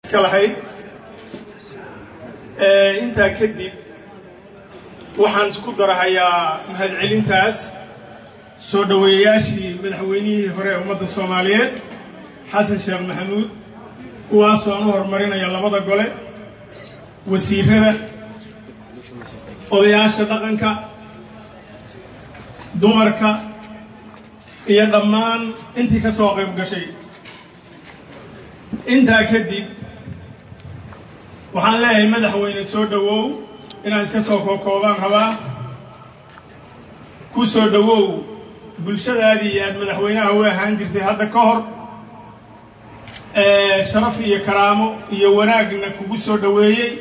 iska lahayd intaa kadib waxaan ku darahayaa mahadcelintaas soo dhoweeyayaashii madaxweynihii hore ee ummadda soomaaliyeed xasan sheekh maxamuud kuwaasoo aan u horumarinaya labada gole wasiirada odayaasha dhaqanka dumarka iyo dhammaan intii ka soo qayb gashay intaa kadib waxaan leeyahay madaxweyne soo dhowow inaan iska soo kookoobaan rabaa ku soo dhowow bulshadaadii aad madaxweynaha u ahaan jirtay hadda ka hor sharaf iyo karaamo iyo wanaagna kugu soo dhoweeyey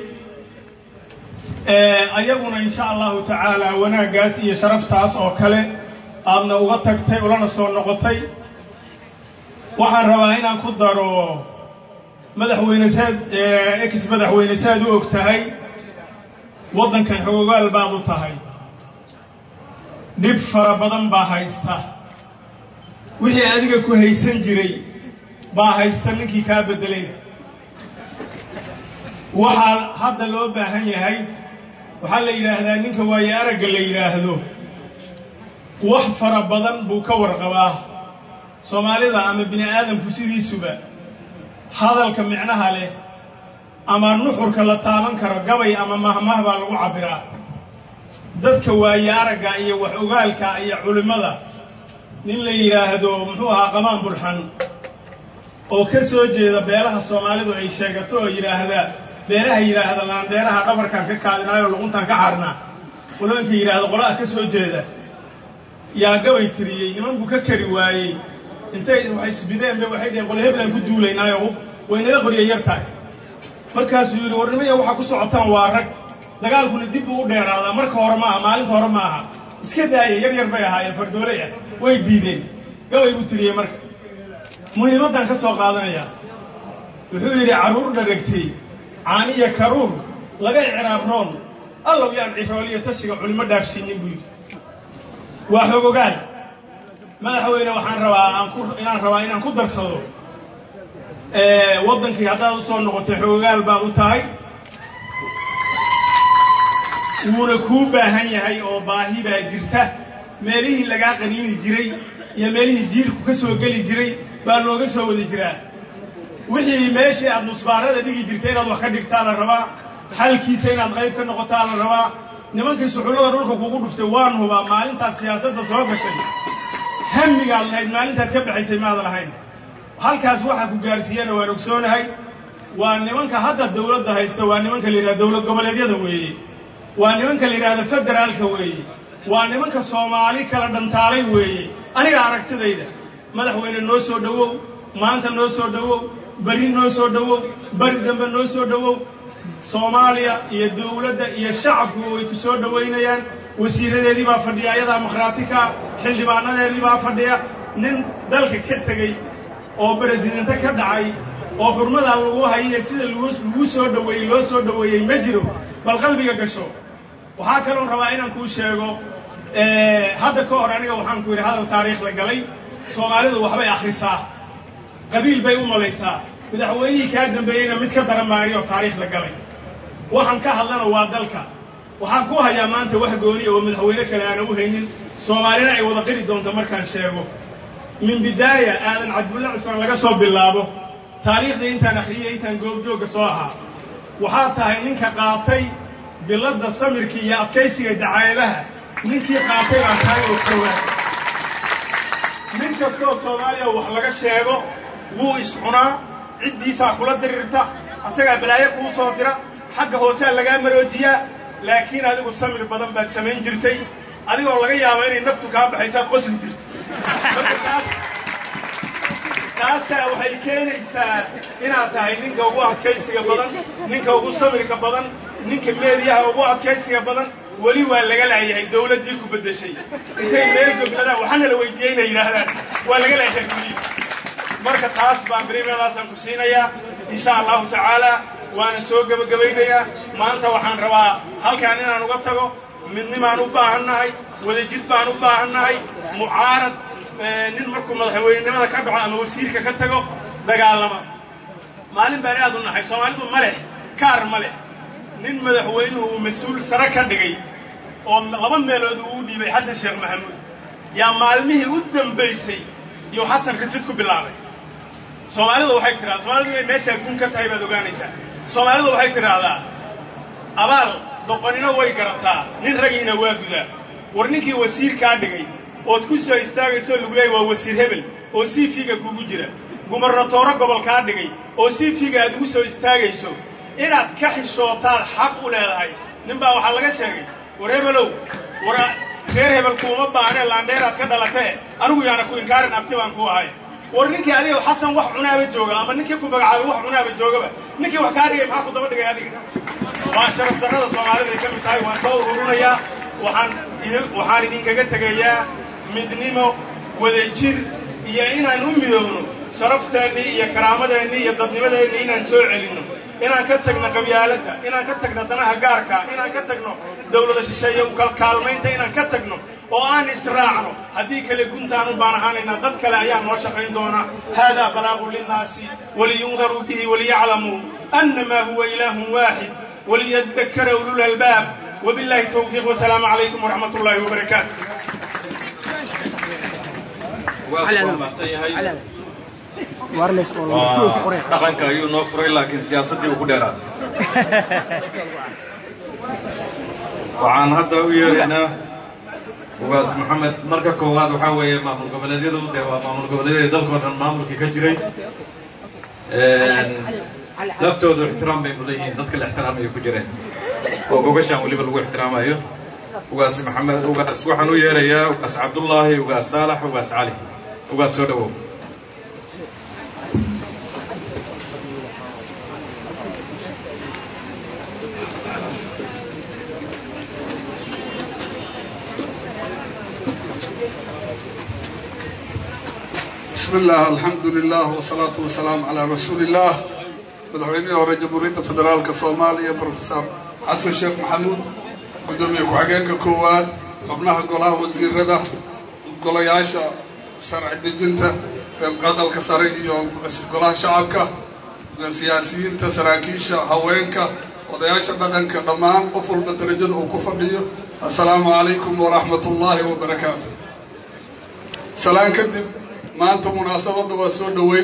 ayaguna insha allahu tacaala wanaaggaas iyo sharaftaas oo kale aadna uga tagtay ulana soo noqotay waxaan rabaa inaan ku daro madaxweyne saad ex madaxweyne saaad u og tahay waddankan xogogaal baad u tahay dhib fara badan baa haysta wixii adiga ku haysan jiray baa haysta ninkii kaa beddelayna waxaa hadda loo baahan yahay waxaa la yidhaahdaa ninka waaye aragga la yidhaahdo wax fara badan buu ka warqabaa soomaalida ama bini aadamku sidiisuba hadalka micnaha leh ama nuxurka la taaban karo gabay ama mahmah baa lagu cabbiraa dadka waaye aragga iyo wax ogaalka iyo culimmada nin la yidhaahdo muxuu ahaa qamaan bulxan oo ka soo jeeda beelaha soomaalidu ay sheegato oo yidhaahda beelaha yidhaahda laandheeraha dhabarkaan ka kaadinaayoo luquntaan ka xarnaa qolooyinka yidhaahda qolaha ka soo jeeda yaa gabay tiriyey niman buu ka kari waayey intay wax isbideenba waxay dheheen qole heblaan ku duulaynaayo way naga qorya yar tahay markaasuu yidhi war nimaya waxaa ku socotaan waa rag dagaalkuna dib buu u dheeraadaa marka hore maaha maalinta hore ma aha iska daaya yar yar bay ahaayeen fardooley ah way diideen gabay buu tiriyey marka muhiimaddan ka soo qaadanaya wuxuu yidhi carruur dharagtay caaniya karuur laga icraabroon allow yaan cirooliyo tashiga culimo dhaafsiinin buu yidhi waa xogogaal madaxweyne waxaan rabaa aan ku inaan rabaa inaan ku darsado waddankii haddaad u soo noqotay xogogaal baad u tahay wuuna kuu baahan yahay oo baahi baa jirta meelihii lagaa qaniini jiray iyo meelihii jiirku ka soo geli jiray baa looga soo wada jiraa wixii meeshii aad musbaarada dhigi jirtay inaad wax ka dhigtaa la rabaa xalkiisa inaad qayb ka noqotaa la rabaa nimankii suxullada dhulka kugu dhuftay waan hubaa maalintaad siyaasadda soo gashay hamigaad lahayd maalintaad ka baxaysay maada lahayn halkaas waxaa ku gaarsiiyana waan ogsoonahay waa nimanka hadda dawladda haysta waa nimanka la yidhahda dowlad goboleedyada weeye waa nimanka la yidhahda federaalka weeye waa nimanka soomaali kala dhantaalay weeye aniga aragtidayda madaxweyne noo soo dhowow maanta noo soo dhowow beri noo soo dhowow beri dambe noo soo dhowow soomaaliya iyo dawladda iyo shacabku way ku soo dhowaynayaan wasiiradeedii baa fadhiya ayadaa makhraati ka xildhibaanadeedii baa fadhiya nin dalka ka tegey oo beresidente ka dhacay oo xurmadaa lagu hayiyo sida lagu soo dhoweeyey loo soo dhoweeyey ma jiro bal qalbiga gasho waxaa kaloon rabaa inaan kuu sheego hadda ka hor aniga waxaan ku yidhi hadal taariikhda galay soomaalidu waxbay akhrisaa qabiil bay u malaysaa madaxweynihii kaa dambeeyeyna mid ka daran maarioo taariikhda galay waxaan ka hadlana waa dalka waxaan ku hayaa maanta wax gooniya oo madaxweyne kale aana u haynin soomaalina ay wada qiri doonto markaan sheego min bidaaya aadan cabdulla cusmaan laga soo bilaabo taariikhdii intaan akhriyey intaan goobjoogga soo ahaa waxaa tahay ninka qaatay biladda samirka iyo adkaysiga dacaayadaha ninkii qaatay baa tahay oo kowaa nin kastoo soomaaliya wax laga sheego wuu iscunaa ciddiisaa kula diriirta asagaa balaayo kuu soo dira xagga hoosaa lagaa maroojiyaa laakiin adigu samir badan baad samayn jirtay adigoo laga yaabo inay naftu kaa baxaysaad qosli jirtay marka taas taasaa waxay keenaysaa inaad tahay ninka ugu adkaysiga badan ninka ugu samirka badan ninka meediyaha ugu adkaysiga badan weli waa laga laayahay dawladdii ku beddeshay intay meel gobladaan waxaana la weydiiyey inay yidhaahdaan waa laga laayahay weli marka taas baan berimeedaasaan ku siinayaa insha allahu tacaala waana soo gebagabaynayaa maanta waxaan rabaa halkaan inaan uga tago midnimaan u baahannahay wadajid baan u baahannahay mucaarad nin markuu madaxweynenimada ka dhaco ama wasiirka ka tago dagaalama maalin baan aad u naxay soomaalidu ma leh kaar ma leh nin madaxweynuhu uu mas-uul sare ka dhigay oo laba meelood uu u dhiibay xasan sheekh maxamuud yaa maalmihii u dambaysay iyuu xasan rifid ku bilaabay soomaalidu waxay tidhahdaa soomaalidu inay meeshaa gun ka tahay baad ogaanaysaa soomaalidu waxay tidhaahdaa abaal doqonina way garataa nin ragiina waa gudaa war ninkii wasiirkaa dhigay ood ku soo istaagayso lagu leeyay waa wasiir hebel oo siifiga kugu jira gumarnatooro gobolkaa dhigay oo siifiga aad ugu soo istaagayso inaad ka xishootaad xaq u leedahay nin baa waxaa laga sheegay war hebelow war reer hebel kuuma baanee laandheeraad ka dhalatee anigu yaana ku inkaarin abti baan ku ahay war ninkii adiga xasan wax cunaaba jooga ama ninkii ku magacaabay wax cunaaba joogaba ninkii wax kaa dhigay maxaa ku daba dhigay adiga waa sharaf darrada soomaalida ay ka mid tahay waan soo ururinayaa waxaan waxaan idinkaga tegayaa midnimo wadajir iyo inaan u midoobno sharafteenni iyo karaamadeenni iyo dadnimadeenni inaan soo celinno inaan ka tagno qabyaaladda inaan ka tagno danaha gaarka inaan ka tagno dawlada shisheeye u kalkaalmaynta inaan ka tagno oo aan israacno haddii kale guntaan u baan ahaanaynaa dad kale ayaa noo shaqayn doona haadaa balaaqu linnaasi waliyundaruu bihi waliyaclamuu annamaa huwa ilaahun waaxid waliyadakara ulul albaab وبالله التوفيق والسلام عليكم ورحمة الله وبركاته dhaqanka ayuu noo furay laakiin siyaasaddii uu ku dheeraaday waxaan hadda u yeeraynaa ugaas maxamed marka koowaad waxaa weeye maamul goboleedyadu dee waa maamul goboleedyada dalkoo dhan maamulkii ka jiray laftoodu ixtiraam bay mudan yihiin dadka la ixtiraamayo ku jireen oo gogashaan weliba lagu ixtiraamayo ugaas maxamed ugaas waxaan u yeerayaa ugaas cabdullaahi ugaas saalax ugaas cali ugaas soo dhawow بسم الله الحمد لله والصلاة والسلام على رسول الله madaxweynihii hore jamhuuriyadda federaalka soomaaliya brofesor xasan sheekh maxamuud guddoomiye ku-xigeenka koowaad xubnaha golaha wasiirada golayaasha sharci dejinta aqalka sare iyo golaha shacabka siyaasiyiinta saraakiisha haweenka odayaasha dhaqanka dhammaan qof walba darajada uu ku fadhiyo assalaamu calaykum waraxmat ullaahi wabarakaatu salaan kadib maanta munaasabadda waa soo dhoweyn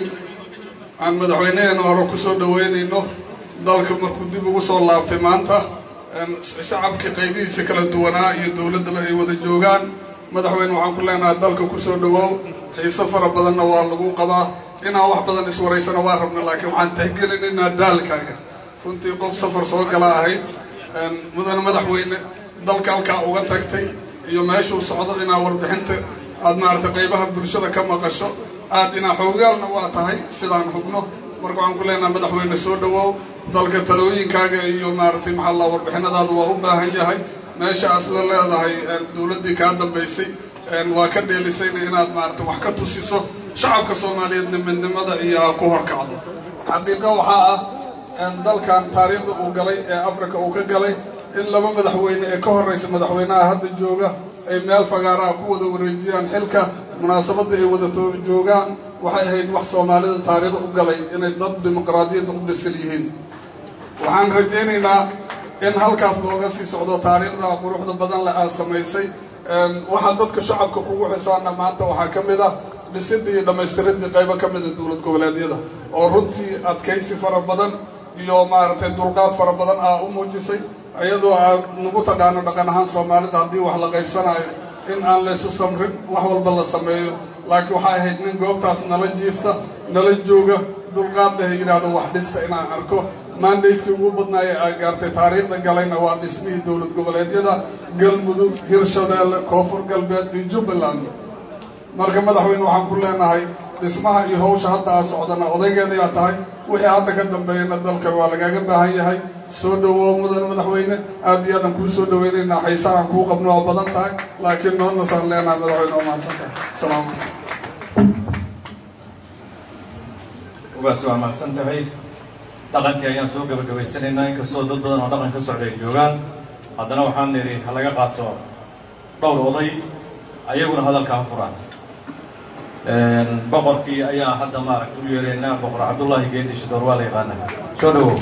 aan madaxweynaheena hore ku soo dhoweynayno dalka markuu dib ugu soo laabtay maanta shacabkii qaybihiisa kala duwanaa iyo dowladdaba ay wada joogaan madaxweyne waxaan ku leenahay dalka ku soo dhowoow xiise fara badanna waa lagu qabaa inaan wax badan iswaraysana waa rabna laakiin waxaan tixgelinaynaa daalkaaga runtii qof safar soo gala ahayd mudane madaxweyne dalka halkaa uga tagtay iyo meeshuu socdo inaa warbixinta aad maaragtay qaybaha bulshada ka maqasho aad inaa xoogaalna waa tahay sidaan hubno marka waxaan ku leenahay madaxweyne soo dhowoow dalka talooyinkaaga iyo maaragtay maxaa la warbixinadaadu waa u baahan yahay meesha asla leedahay dowladdii kaa dambaysay waa ka dheelisayna inaad maaragtay wax ka tusiso shacabka soomaaliyeedna midnimada iyo aa ku horkacdo xaqiiqa waxaa ah dalkan taariikhda uu galay ee africa uu ka galay in laba madaxweyne ee ka horraysa madaxweynaha hadda jooga ay meel fagaaraha ku wada wareejiyaan xilka munaasabadda ay wada joogaan waxay ahayd wax soomaalida taariikhda u galay inay dad dimuqraadiyadda u dhisan yihiin waxaan rajaynaynaa in halkaas looga sii socdo taariikhda quruxda badan le aad samaysay waxaa dadka shacabka kugu xisaana maanta waxaa ka mid ah dhisidda iyo dhammaystiridii qaybo ka mida dowlad goboleedyada oo runtii adkaysi fara badan iyo maaragtay dulqaad fara badan aa u muujisay iyadoo aan nagu taqaano dhaqan ahaan soomaalida haddii wax la qaybsanaayo in aan laysu samrin wax walba la sameeyo laakiin waxay ahayd nin goobtaas nala jiifta nala jooga dulqaad leh yidhaahdo wax dhista inaan arko mandatekii ugu badnaaya aa gaartay taariikhda galayna waa dhismihii dowlad goboleedyada galmudug hirshabeelle koonfur galbeed iyo jubbaland marka madaxweyne waxaan ku leenahay dhismaha iyo hawsha hadda aad socdana odaygeedayaa tahay wixii hadda ka dambeeyana dalkan waa lagaaga baahan yahay soo dhowoo mudan madaxweyne aad iyo aadaan kuu soo dhoweynaynaa xaysahaan kuu qabno waa badan tahay laakiin noo nasaan leenahay madaxweyne waa mahadsantahay asalaamu ugaas waa mahadsan tahay dhaqankii ayaan soo gabagabaysanaynaa inkastoo dad badan oo dhaqan ka socda ay joogaan haddana waxaan nidhi ha laga qaato dhowr oday ayaguna hadalka ha furaan boqorkii ayaa hadda maaragta u yeeraynaa boqor cabdullaahi geedi shidoor waa la yaqaanaa soo dhawow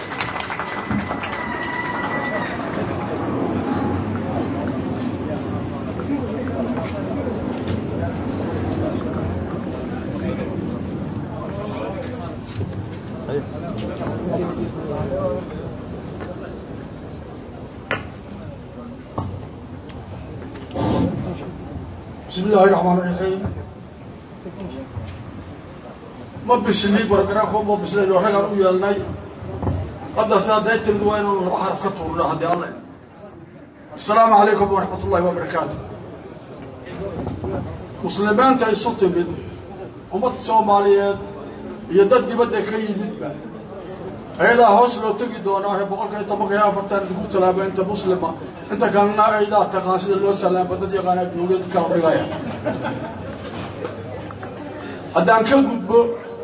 بسم الله الرحمن الرحيم ma bishnii bargaraanko ma bisnayn oo ragaan u yeelnay hadda sidaa daytirdu waa inaanu laba xaraf ka tuurno haddii alle asalaamu calaykum waraxmat ullahi wabarakaatu muslimiinta isu timid ummadda soomaaliyeed iyo dad dibadda ka yimidba ayadaa hoos loo tegi doonaa ee boqolka iyo tobanka iyo afartan lagu talaaba inta muslima inta kalena aydaa taqaan sida loo salaamba dad yaqaanaa duuliya dadka la dhigaya haddaan ka gudbo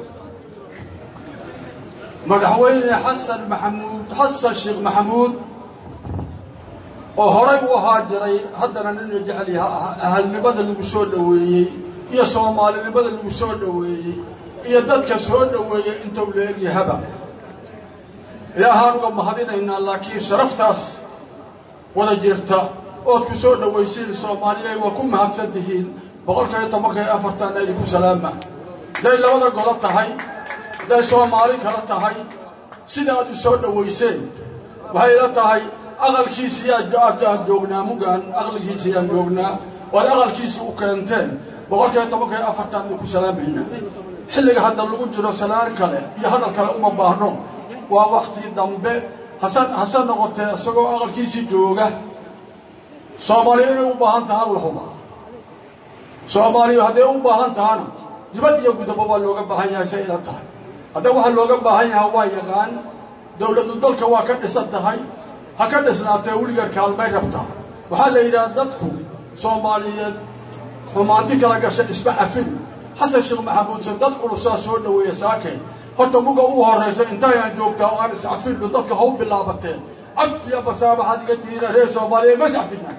madaxweyne xasan maxamuud xasan sheekh maxamuud oo horay u ahaa jiray haddana nina jecel yaha ahalnimada lagu soo dhoweeyey iyo soomaalinimada lagu soo dhoweeyey iyo dadka soo dhoweeyey intuu la egyahaba ilaahaan uga mahadinaynaa laakiin sharaftaas wada jirta ood ku soo dhowaysiin soomaaliya waa ku mahadsan tihiin boqolka iyo tobanka iyo afartanna idinku salaama hadday labada golo tahay hadday soomaali kala tahay sida aad u soo dhowayseen waxay ila tahay aqalkiisiyaan joognaa mugaan aqligiisiyaan joognaa oo ad aqalkiisa u keenteen boqolka iyo tobanka iyo afartan idinku salaamayna xilliga hadda lagu jiro salaan kale iyo hadal kale uma baahno waa wakti dambe hase hase noqotee isagoo aqalkiisii jooga soomaaliya inay u baahan tahaan la huba soomaaliya hadday u baahan tahana dibad iyo gudabo waa looga baahan yahay say ila tahay hadda waxaa looga baahan yahaa waa yaqaan dowladu dalka waa ka dhisan tahay ha ka dhisnaatee weligeed kaalmay rabtaa waxaa la yidhaha dadku soomaaliyeed xumaanti kala gasha isma cafin xasan sheekh maxamuudse dad culusaa soo dhoweeya saakeen horta muga ugu horraysa intaayaan joogtaa oo aan iscafidno dadka ha u bilaabateen cafiya basaabaxaad iga tihiina reer soomaaliya ma iscafina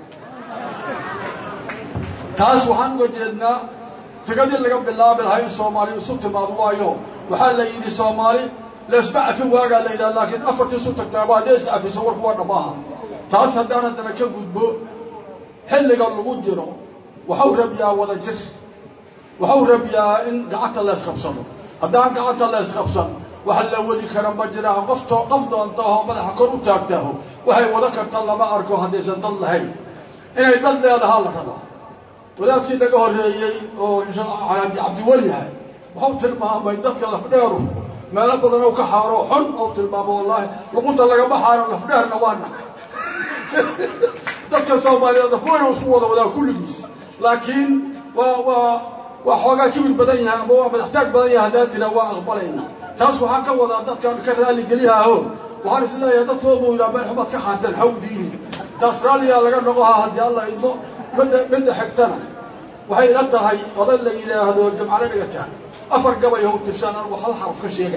taas waxaan uga jeednaa tigadii laga bilaabi lahaa in soomaali isu timaado waayo waxaa la yidhi soomaali laisma cafin waagaa la yidhaha laakiin afartii isu tagtaaba haddii iscafiso warku waa dhammaaha taas haddaan haddana ka gudbo xilliga lagu jiro waxau rabiyaa wada jir waxau rabiyaa in gacanta laysqabsado haddaan gacanta laysqabsan wax la wadi kara ma jiraan qofto qof doontaho madaxa kor u taagtaaho waxay wada karta lama arko haddaysan dad lahayn inay dad leedahaa la rabaa wadaadkii naga horreeyey oo cabdiweli yahay waxau tilmaamay dadka lafdheeru meelo badan ou ka xaaro xun ou tilmaamo wallaahi luqunta lagama xaaro lafdheerna waa nahay dadka soomaaliyeed afweyna isku wada wadaa kulligiis laakiin waa waa waa xoogaa kibir badan yahay ama waa madaxtaag badan yahay haddaan tiraa waa aqbalayna taas waxaan ka wadaa dadkaan ka raalligeliyaho waxaan is leeyahay dadkoodu yidhaha meel xumaad ka xaarteen xaw diini taas raalliyaa laga noqohaa haddii alla idmo midda midda xigtana waxay ila tahay oday la yidhaahdo jamcalo dhigataan afar gabay how tirshaan anigu hal xaraf ka sheega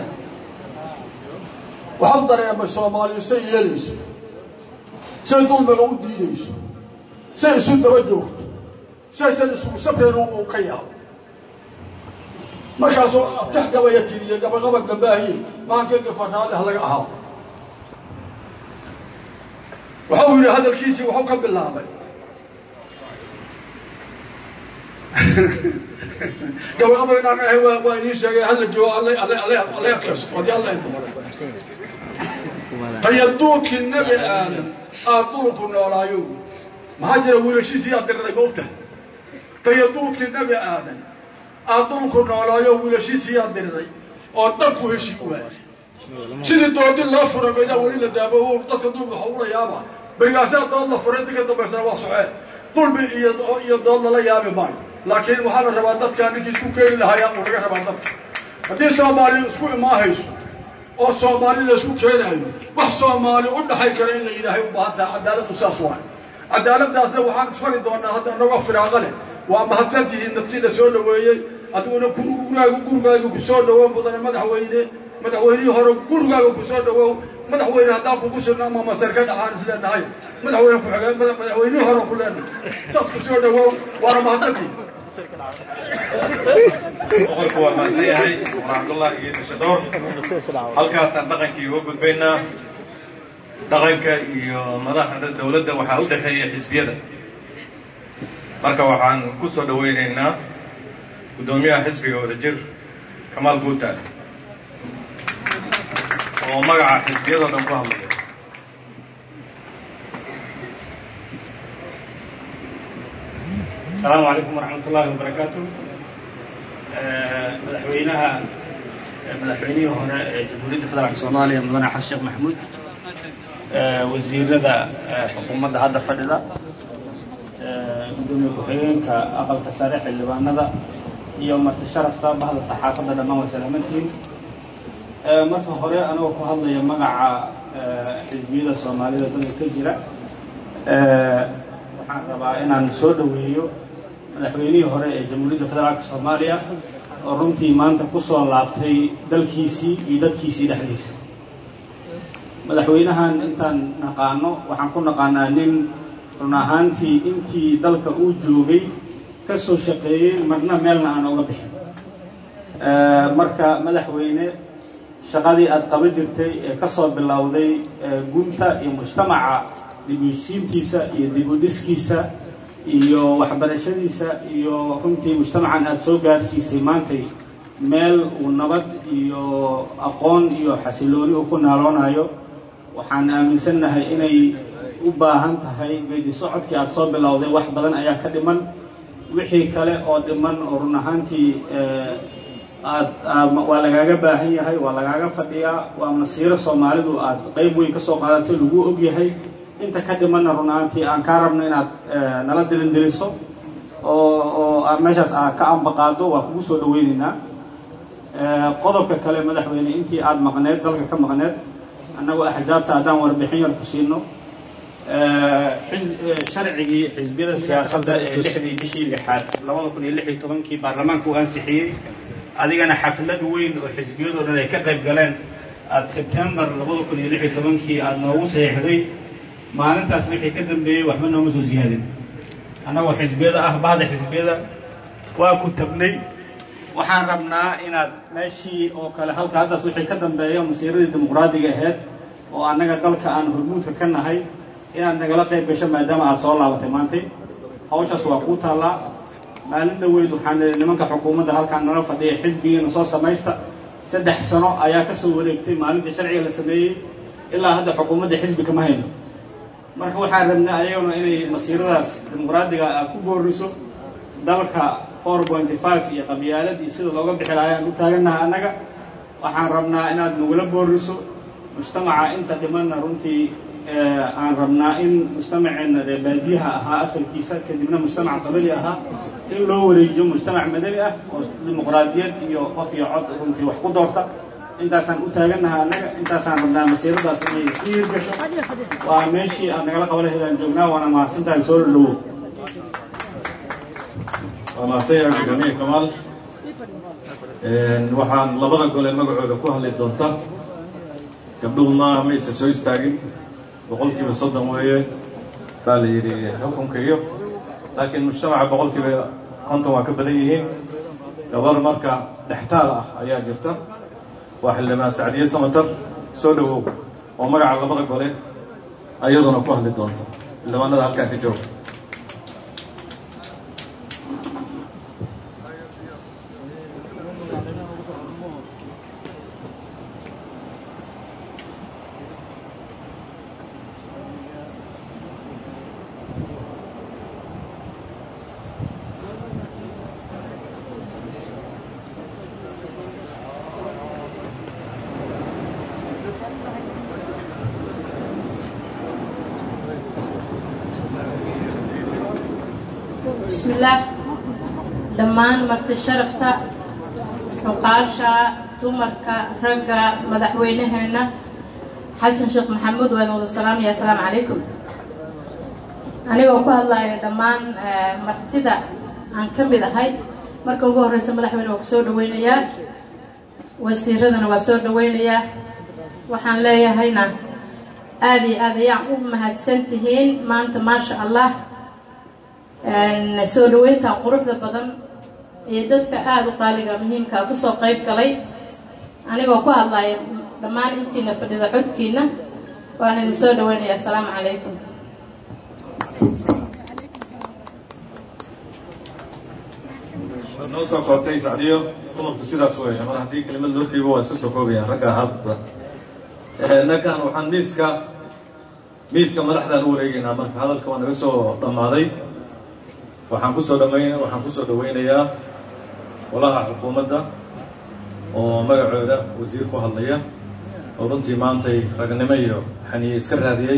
waxau dareemay soomaaliya say yeelayso say dulmiga u diidayso say isu daba joogto saysan isugu sabreen uu ka yaabo markaasuu tax gabaya tiriye gabagaba gambaahiye maankeyga farraale ha laga ahaado waxau yidhi hadalkiisii waxau ka bilaabay gabagaba inaan ahay waa waa idiin sheegay hala joogo alle alle alle alle adkaysto haddii alla idmo tayaduudkii nebi aadam aad dulku noolaayo maxaa jira wiilashiisii aad diriray moogta tayaduudkii nebi aadam aad dulku noolaayo wiilashiisii aad diriray oo dhanku heshii waayay sidii doodi loo furay maydaa weli la daabo dadka dulmi waxa ula yaaba berigaasaa dood la furay inta ka dambaysana waa socee dulmi iyo iyo dood lala yaabi maayo laakiin waxaa la rabaa dadkaa ninkii isku keeni lahayaa uu laga rabaa dadka haddii soomaali isku imaahayso oo soomaali la isku keenaayo wax soomaali u dhaxay kara in la yidhaahay u baahan taha cadaaladdu saas waay cadaaladdaasna waxaan isfari doonaa hadda inagoo firaaqo leh waa mahadsan tihiin dadkii la soo dhoweeyey adiguna gurigaaga gurigaaga ku soo dhowow mudane madaxweyne madaxweynihii hore gurigaaga ku soo dhowow madaxweyne haddaan kugu sugno ama masar ka dhaxaan isleenahay madaxweyne ku-xigeen madaxweynihii hore ku leenahay saas ku soo dhowow waana mahadsantihiin boqorku waa mahadsan yahay boqor cabdullahi iyo dishadoor halkaasaan dhaqankii uga gudbaynaa dhaqanka iyo madaxda dowladda waxaa u dhexeeya xisbiyada marka waxaan ku soo dhowaynaynaa guddoomiyaha xisbiga wadajir kamaal guutaale oo magaca xisbiyadoo dhan ku hadlaya السلام عليكم ورحمة الله وبركاته مدحوينها مدحوينيه هنا جمهورية فدرالك سوماليا مدن حسن الشيخ محمود وزيرada xukuumadda hadda fadhida gudoomiye ku-xigeenka aqalka sare xildhibaanada iyo marti sharafta bahda saxaafadda dhammaan way salaamantihiin marka hore anagoo ku hadlaya magaca xisbiyada soomaalida dalka ka jira waxaan rabaa inaan soo dhoweeyo madaxweynihii hore ee jamhuuriyadda federaalka soomaaliya oo runtii maanta ku soo laabtay dalkiisii iyo dadkiisii dhexdiisa madaxweynahan intaan naqaano waxaan ku naqaanaa nin run ahaantii intii dalka uu joogay ka soo shaqeeyey marna meelna aan oga bixin marka madaxweyne shaqadii aada qaba jirtay ee ka soo bilowday gunta iyo mujtamaca dibuysiintiisa iyo dibudhiskiisa iyo waxbarashadiisa iyo runtii mujtamacan aada soo gaarsiisay maantay meel uu nabad iyo aqoon iyo xasilooni uu ku naaloonayo waxaan aaminsannahay inay u baahan tahay geedi socodkii aada soo bilowday wax badan ayaa ka dhiman wixii kale oo dhiman oo run ahaantii aad waa lagaaga baahan yahay waa lagaaga fadhiyaa waa masiiro soomaalidu aad qayb weyn ka soo qaadato lagu og yahay inta ka dhimanna run ahaantii aan kaa rabno inaad nala dilindiliso oo oo aad meeshaas aad ka ambaqaado waa kugu soo dhaweynaynaa qodobka kale madaxweyne intii aada maqneed dalka ka maqneed annagoo axsaabta haddaan warbixin yar ku siino sharcigii xisbiyada siyaasadda ee lixdii bishii lixaad labada kun iyo lix iyo tobankii baarlamaanka uu ansixiyey adigana xaflad weyn oo xisbiyadoo dhan ay ka qayb galeen aada sebtembar labada kun iyo lix iyo tobankii aada noogu saxiixday maalintaas wixii ka dambeeyey waxba nooma soo siyaadin annagoo xisbiyada ah bahda xisbiyada waa ku tabnay waxaan rabnaa inaad meeshii oo kale halka haddaas wixii ka dambeeya masiiradii dimuqraadiga ahayd oo annaga dalka aan hormuudka ka nahay inaad nagala qayb gasho maadaama aada soo laabatay maantay hawshaas waa kuu taallaa maalin dhaweyd waxaan nidhi nimanka xukuumadda halkaan nala fadhiya xisbigiina soo samaysta saddex sano ayaa ka soo wareegtay maalintii sharciga la sameeyey ilaa hadda xukuumadda xisbi kama hayno marka waxaan rabnaa ayaguna inay masiiradaas dimuqraadiga aad ku booriso dalka four pointy five iyo qabyaalad iyo sida looga bixi lahaa ayaan u taagannaha annaga waxaan rabnaa inaad nagula booriso mujtamaca inta dhimanna runtii aan rabnaa in mujtamaceenna ree baadiyaha ahaa asalkiisa kadibna mujtamac qabali ahaa in loo wareejiyo mujtamac madani ah oo dimuqraadiyad iyo qof iyo cod runtii wax ku doorta intaasaan u taagannaha annaga intaasaan rabnaa masiiradaas inay sii hirgasho waa meeshii aad nagala qaba lahaydaan joognaa waana mahadsantahay soo dhadhowo waa mahadsan yahay gudoomiye kamaal waxaan labada gole magacooda ku hadli doonta gabdhuhu maaha ma aysa soo istaagin boqolkiiba soddon weeye baa la yidhi xukunka iyo laakiin mujtamaca boqolkiiba konton waa ka badan yihiin gabar marka dhextaal ah ayaa jirta waa xildhibaan sacdiye samatar soo dhowow oo magaca labada gole ayaduna ku hadli doonta xildhibaanada halkaan ka jooga bismillaah dhammaan marti sharafta xuqaasha dumarka ragga madaxweynaheenna xasan sheekh maxamuud waan wada salaamaya assalaamu calaykum anigoo ku hadlayo dhammaan martida aan ka mid ahay marka ugu horreysa madaxweyne waa ku soo dhaweynayaa wasiiradana waa soo dhaweynayaa waxaan leeyahayna aada iyo aad ayaan u mahadsan tihiin maanta maasha allah soo dhaweyntan quruxda badan iyo dadka aada u qaaliga muhiimkaa kusoo qayb galay anigoo ku hadlaya dhammaan intiina fadhida codkiina waan idin soo dhaweynaya asalaamu calaykum noo soo koobtay sacdiyo dumarku sidaas weeye mar haddii kelimad loo dhiibo waa iska soo koobayaan ragga halka nakan waxaan miiska miiska madaxdaan u wareegaynaa marka hadalka waa naga soo dhammaaday waxaan kusoo dhamayn waxaan kusoo dhaweynayaa golaha xukuumadda oo magacooda wasiir ku hadlaya oo runtii maantay ragnimo iyo xaniye iska raadiyey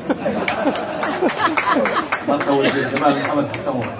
marka wasiir jamaal maxamed xasan wa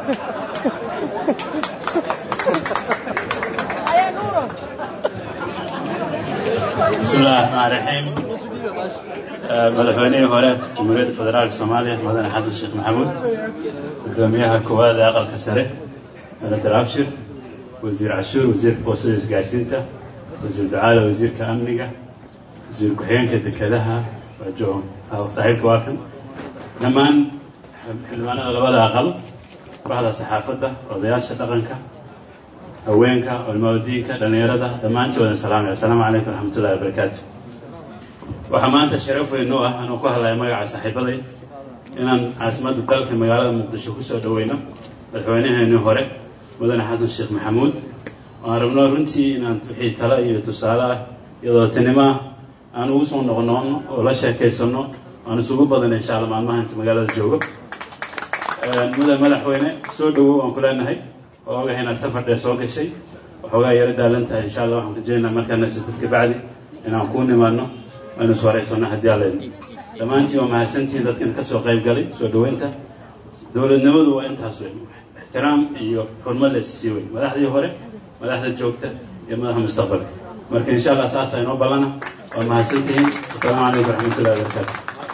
بسم الله الرحمن الرحيم madaxweynihii hore jamhuuriyadda federaalka soomaaliya mudane xasan sheekh maxamuud gudoomiyaha koowaad ee aqalka sare senator abshir wasiir cashuur wasiirka boosada isgaarsiinta wasiir ducaale wasiirka amniga wasiir ku-xigeenka dekedaha saaxiibka waa kan dhammaan xildhibaanada labada aqal baxda saxaafadda odayaasha dhaqanka haweenka culmadiinka dhallinyarada dhammaantoodan salaamaya assalaamu calaykum waraxmatullahi wabarakaatu waxaa maanta sharaf weyn noo ah anuu ku hadlaya magaca saaxiibaday inaan caasimadda dalka magaalada muqdisho kusoo dhaweyno madaxweynaheenii hore mudane xasan sheekh maxamuud waan rabno runtii inaan wixii tale iyo tusaale ah iyadoo tinimo ah aan ugu soo noqnoqno oo la sheekaysano aan isugu badana insha alla maalmaha inta magaalada joogo mudane madaxweyne soo dhawow aan ku leenahay oo ogahay inaad safar dheer soo gashay waxoogaa yaro daalan tahay insha allah waxaan rajeynaa markaana satid kabacdi inaan kuu nimaadno aynu is horeysano haddii alla idin dhammaantiin waa mahadsantihiin dadkan ka soo qayb galay soo dhaweynta dowladnimadu waa intaas weyn ixtiraam iyo xurmad la sii weyn madaxdii hore madaxda joogta iyo madaxda mustaqbalka marka insha allah saasa inoo ballana waa mahadsantihiin asalaamu calaykum waraxmatullahi wabarakaatu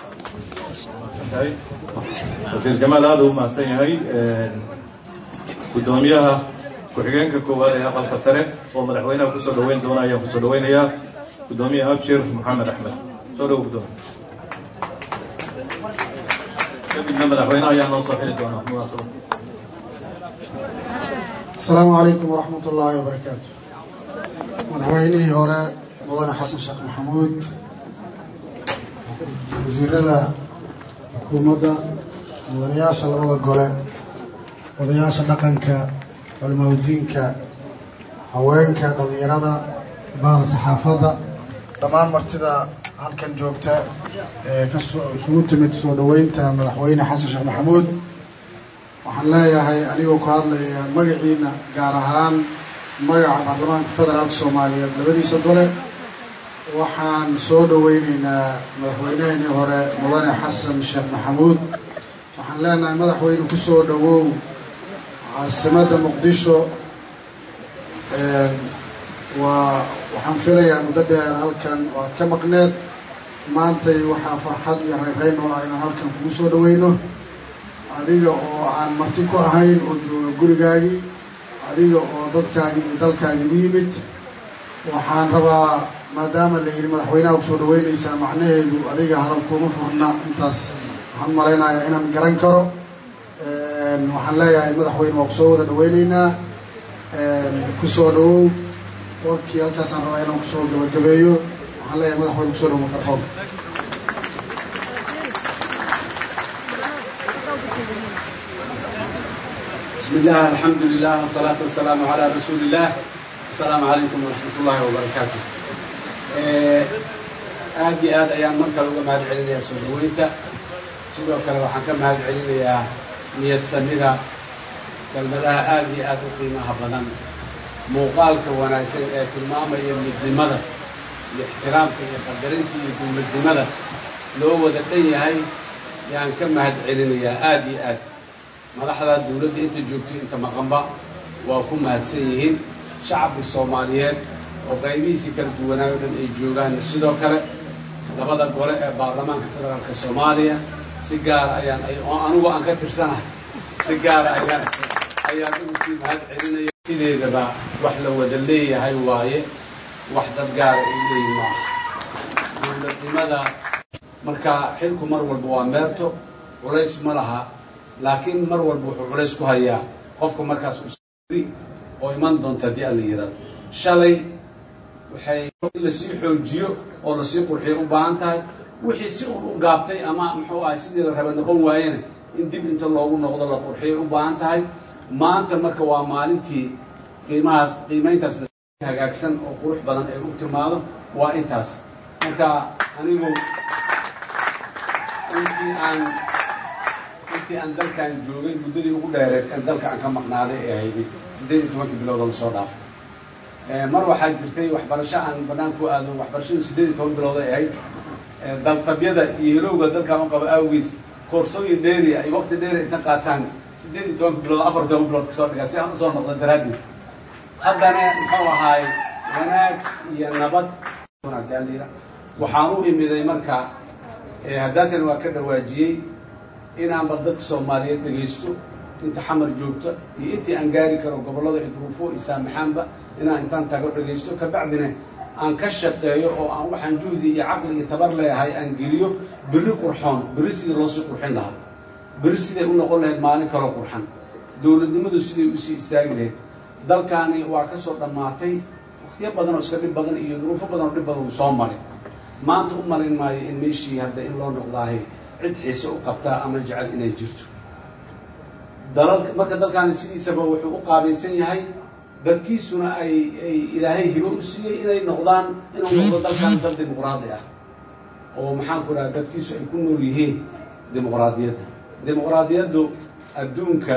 wasiir jamaal aada u mahadsan yahay gudoomiyaha ku-xigeenka koowaad ee aqalka sare oo madaxweynaha kusoo dhaweyn doona ayaan kusoo dhaweynayaa gudoomiye abshir maxamed axmed soo dhawo gudoomiye kadibna madaxweynaha ayaa noo soo xiri doona munaasabad asalaamu calaykum waraxmat ullaahi wabarakaatu madaxweynihii hore mudane xasan sheekh maxamuud wasiirada xukuumadda mudanayaasha labada gole odayaasha dhaqanka culimaudiinka haweenka dhallinyarada bahda saxaafadda dhammaan martida halkan joogta ee kasoo isugu timid soo dhaweynta madaxweyne xasan sheekh maxamuud waxaan leeyahay anigoo ku hadlaya magaciina gaar ahaan magaca baarlamaanka federaalka soomaaliyeed labadiisa gole waxaan soo dhaweyneynaa madaxweyneheenii hore mudane xasan sheekh maxamuud waxaan leenahay madaxweyne kusoo dhawow caasimadda muqdisho waa waxaan filayaa muddo dheer halkan waad ka maqneed maantay waxaa farxad iyo rayrayn oo ah inaan halkan kugu soo dhaweyno adiga oo aan marti ku ahayn oo jooga gurigaagii adiga oo dadkaagii iyo dalkaagii u yimid waxaan rabaa maadaama la yidhi madaxweynaha kusoo dhaweynaysaa macnaheedu adiga hadal kuma furna intaas waxaan malaynayaa inaan garan karo waxaan leeyahay madaxweyne waa kusoo wada dhaweyneynaa kusoo dhawow warkii halkaasaan rabaa inaan kusoo gabagabeeyo waxaan leeyahay madaxweyne kusoo dhawow karxoog بسم الله الحمد لله والصلاة والسلام على رسول الله السلام عليكم ورحمة الله وبركاته aad iyo aad ayaan mar kale uga mahad celinayaa soo dhaweynta sidoo kale waxaan ka mahad celinayaa niyad samida kelmadaha aad iyo aad u qiimaha badan muuqaalka wanaagsan ee tilmaamaya midnimada iyo ixtiraamka iyo qadarinta iyo dowladnimada loo wada dhan yahay yaan ka mahad celinayaa aad iyo aad madaxda dowladda inta joogto inta maqanba waa ku mahadsan yihiin shacabka soomaaliyeed oo qaybihiisii kala duwanaayo dhan ay joogaan sidoo kale labada gole ee baarlamaanka federaalka soomaaliya si gaara ayaan oo anugu aan ka tirsanahay si gaara ayaan ayaan ugu sii mahad celinaya sideedaba wax la wada leeyahay waaye wax dad gaara ay leeyihin maaha dowladnimada marka xilku mar walba waa meerto culays ma laha laakiin mar walba wuxuu culays ku hayaa qofka markaas oo iman doonta haddii alla yidhahdo shalay waxay in lasii xoojiyo oo lasii qurxiyo u baahan tahay wixii si un u gaabtay ama muxuu ahay sidii la raba noqon waayena in dib inta loogu noqdo la qurxiyo u baahan tahay maanta marka waa maalintii qiimahaas qiimayntaas hagaagsan oo qurux badan ay u timaado waa intaas marka anigu intii aan intii aan dalkan joogay muddadii ugu dheereed ee dalka aan ka maqnaaday ee hayday siddeed iyo tobankii bilood oo lasoo dhaafay mar waxaa jirtay waxbarasho aan banaan ku aado waxbarashadu siddeed iyo toban bilood ay ahayd daltabyada iyo hilowga dalkaan u qaba awgiis koorsooyin dheeri ay waqti dheeri inta qaataan siddeed iyo tobanka bilood afar toban bilood kasoo dhigaa si aan usoo noqdo daraaddeed haddana muxuu ahaay wanaag iyo nabad waxaan u imiday marka haddaatan waa ka dhawaajiyey inaanba dadka soomaaliyeed dhegaysto inta xamar joogta iyo intii aan gaari karo gobollada ay duruufo i saamaxaanba inaan intaan tago dhegaysto kabacdina aan ka shaqeeyo oo aan waxaan juhdi iyo caqli iyo tabar leeyahay aan geliyo berri qurxoon berri sidii loosii qurxin lahaa berri siday u noqon lahayd maalin kaloo qurxan dowladnimadu siday usii istaagi lahayd dalkaani waa ka soo dhammaatay wakhtiyo badan oo iska dhib badan iyo duruufo badan oo dhib badan uu soo maray maanta u marin maayo in meeshii hadda in loo noqdaahay cid xiise u qabtaa ama jecel inay jirto dalalka marka dalkaani sidiisaba wuxuu u qaabaysan yahay dadkiisuna ay ay ilaahay hibo u siiyey inay noqdaan inuu noqdo dalkan dal dimuqraadi ah oo maxaan ku dhaha dadkiisu ay ku nool yihiin dimuqraadiyadda dimuqraadiyaddu adduunka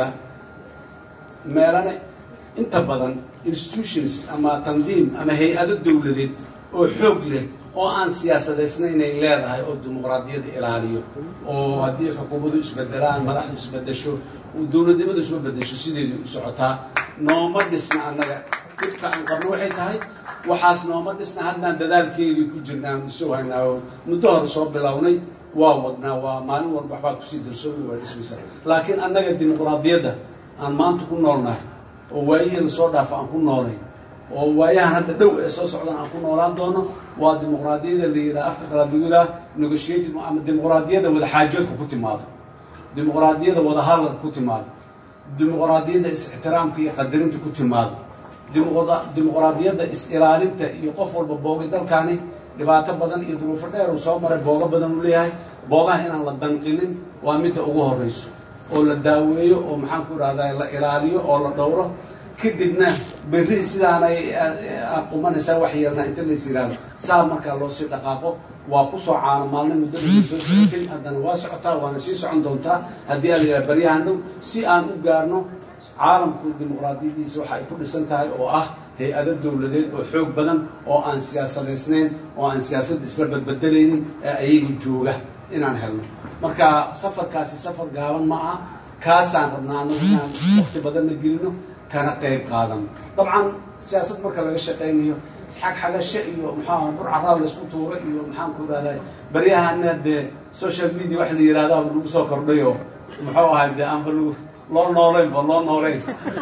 meelana inta badan institutions ama tandiim ama hay-ado dowladeed oo xoog leh oo aan siyaasadaysna inay leedahay oo dimuqraadiyadda ilaaliyo oo haddii xukuumadu isbedelaan madaxdu isbedesho dowladnimadu isma bedesho sideedii u socotaa nooma dhisna annaga dhibka aan qabno waxay tahay waxaas nooma dhisna haddaan dadaalkeedii ku jirnaan isu haynaa oo muddo hore soo bilownay waa wadnaa waa maalin walba waxbaa kusii darsoomay waa dhismaysa laakiin annaga dimuqraadiyadda aan maanta ku noolnahay oo waayihii lasoo dhaafo aan ku noolay oo waayahan hadda dhow ee soo socdaan aan ku noolaan doono waa dimuqraadiyada la yidhaha afka qalaad lagu yidhaha negotiated ama dimuqraadiyadda wadaxaajoodka ku timaado dimuqraadiyadda wadahadalka ku timaado dimuqraadiyadda is-ixtiraamka iyo qadarinta ku timaado dimuqraadiyadda is-ilaalinta iyo qof walba boogay dalkaani dhibaato badan iyo duruufo dheer uu soo maray boogo badan uu leeyahay boogaha inaan la danqinin waa midda ugu horreyso oo la daaweeyo oo maxaan ku idhahdaa la ilaaliyo oo la dhowro kadibna berri sidaanay qumanaysaa wax yeelnaa inta lays yidhaahdo saa markaa loo sii dhaqaaqo waa kusoo caano maalna muddada soo socotay haddana waa socotaa waana sii socon doontaa haddii aan yidhaha baryahan dhow si aan u gaarno caalamku dimuqraadiyadiisa waxa ay ku dhisan tahay oo ah hay-ado dowladeed oo xoog badan oo aan siyaasadaysnayn oo aan siyaasadda isla badbedelaynin ee ayaga jooga inaan helno marka safarkaasi safar gaaban ma aha kaasaan rabnaa anagu inaan wakti badanna gelino kana qayb qaadano dabcan siyaasad marka laga shaqaynayo isxag xagashe iyo maxaa bur caraab laysku tuuro iyo maxaan ku idhahdaa baryahana dee social media wax la yidhahdaa lagu soo kordhay oo muxuu ahay dee aanba lagu loo noolayn ba loo noolayn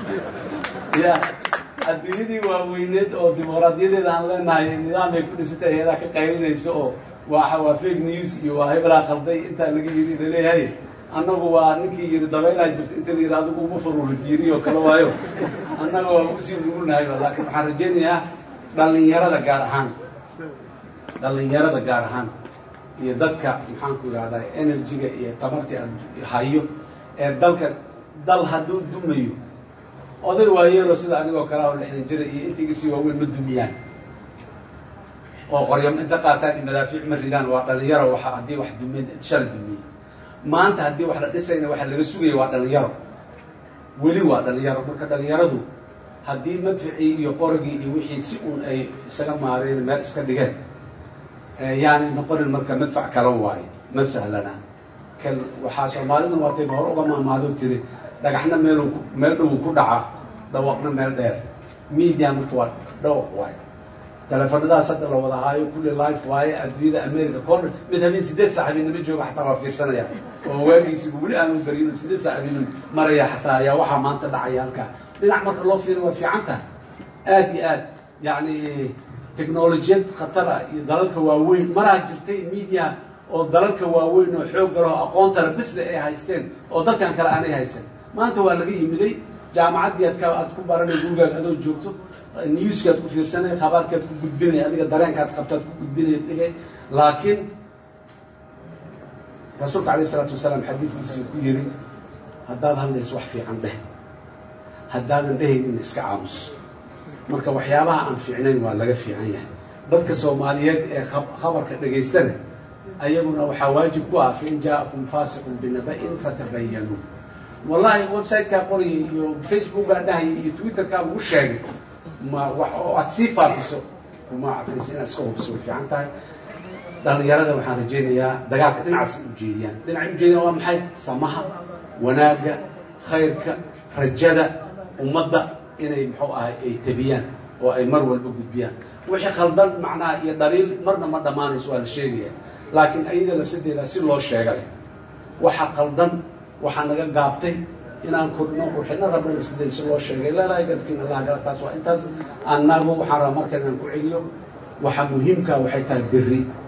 ya adduunyadii waaweyneed oo dimuqraadiyadeeda aan leenahay nidaam ay ku dhisantay hay-adaa ka qaylinayso oo waa waa fake news iyo waa hebelaa qalday intaa laga yiri laleeyahay annagu waa ninkii yiri dabeylaa jirta inta la yidhi adigu uma faruurid yiri oo kale waayo annaga waa usii nugulnahayba laakiin waxaan rajaynayaa dhallinyarada gaar ahaan dhallinyarada gaar ahaan iyo dadka maxaan ku idhahdaa energy-ga iyo tamartii hayo ee dalka dal hadduu dumayo oday waayeeloo sida anigoo kale oo lixdan jira iyo intiigasii waaweyn ma dumiyaan oo qoryam inta qaataan iyo madaafiic ma ridaan waa dhalinyaro waxa haddii wax dumeen shala dumiyey maanta haddii wax la dhisayna waxa laga sugaya waa dhalinyaro weli waa dhalinyaro marka dhalinyaradu haddii madficii iyo qorigii iyo wixii si uun ay isaga maareen meel iska dhigeen yaani noqonin marka madfac kala waayo ma sahlana kan waxaa soomaaliduna waatayba hore uga maamaadoo tiri dhagaxna meel meel dhowu ku dhaca dhawaqna meel dheer media marka waa dhawaq waayo teleefanadaas hadda la wada haayo kulli life waaye adduunyada america kor mid habeen sideed saac habeenimo jooga xataa waa fiirsanaya oo waagiisiba weli aanu baryin sideed saac habeenimo maraya xataa ayaa waxaa maanta dhacaya halkaa dhinac marka loo fiiriyo waa fiican tahay aad iyo aad yacni technolojiyad khatara iyo dalalka waaweyn maraa jirtay media oo dalalka waaweyn oo xoog galaho aqoontana bisle ay haysteen oo dadkan kale aanay haysan maanta waa laga yimiday jaamacaddii aad ka aad ku baranay gurigaaga adoo joogto newski aad ku fiirsanay khabaarki aad ku gudbinay adiga dareenkaad qabto aad ku gudbinay dhigay laakiin rasuulka alayh isalaatu wasalaam xadiidkiisii ku yiri haddaad hadlayso wax fiican dheh haddaadan dhehaynin iska aamus marka waxyaabaha aan fiicnayn waa laga fiican yahay dadka soomaaliyeed ee khabarka dhegaystana ayaguna waxaa waajib ku ah fain jaa'akum faasiqun binaba'in fatabayanuu wallahi website-kaa qorayay iyo facebookaa dhahaya iyo twitterkaa lagu sheegay ma wax oo aad sii faafiso kuma cafaysa inaad iska hubiso way fiican tahay dhalinyarada waxaan rajaynayaa dagaalka dhinacaas ay ujeediyaan dhinacay ujeediyaan waa maxay samaha wanaagga khayrka rajada ummadda inay muxuu ahay ay tabiyaan oo ay mar walba gudbiyaan wixii khaldan macnaha iyo dhaliil marna ma dhammaanayso waa la sheegaya laakiin ayada lafsadeeda si loo sheega leh waxa qaldan waxaa naga gaabtay inaan kordhino qurxino rabna lafsadeeda si loo sheegay leelahay garabkiin allah gala taas waa intaas annagu waxaan rabaa markan inaan ku celiyo waxa muhiimka waxay tahay berri